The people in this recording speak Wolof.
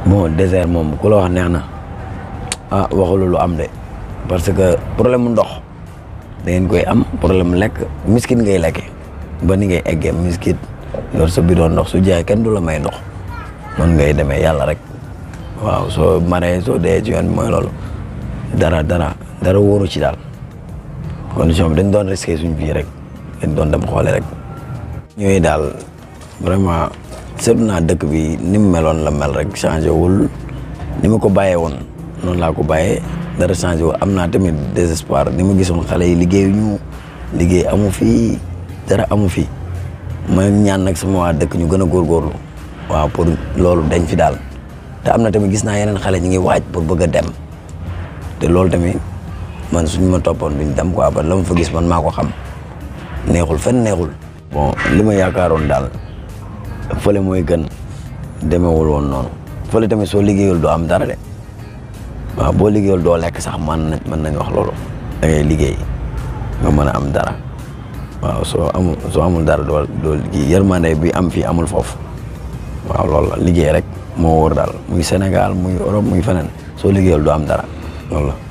bon désert moom ku la wax neex na ah waxulu lu am de parce que problème mu ndox da ngeen koy am problème lekk miskit ngay lekke ba ni ngay eggee miskit yor sa bidon ndox su jaay kenn du la may ndox noonu ngay demee yàlla rek waaw soo maree soo dee ci yoon bi mooy loolu dara dara dara wóoru ci daal condition bi dañ doon risqué suñ vie rek dañ doon dem xoole rek ñooy daal vraiment seetlu naa dëkk bi ni mu meloon la mel rek changé wul ni ma ko bàyyee woon noonu laa ko bàyyee dara changé wul am naa tamit désespoir ni ma gisoon xale yi liggéeyuñu liggéey amu fi dara amu fi ma ñaan nag sama waa dëkk ñu gën a góorgóorlu waaw pour loolu dañ fi daal te am na tamit gis naa yeneen xale ñu ngi waaj pour bëgg a dem te loolu tamit man suñu ma toppoon duñ dem quoi ba la ma fa gis man maa ko xam neexul fenn neexul. bon li ma yaakaaroon daal fële mooy gën demewul woon noonu fële tamit soo liggéeyul doo am dara de waaw boo liggéeyul doo lekk sax man nañ mën nañ wax loolu. da ngay liggéey nga mën a am dara waaw soo amul soo amul dara doo doo kii yërmande bi am fii amul foofu waaw loolu la liggéey rek moo wóor daal muy Sénégal muy Europe muy feneen soo liggéeyul doo am dara loolu la.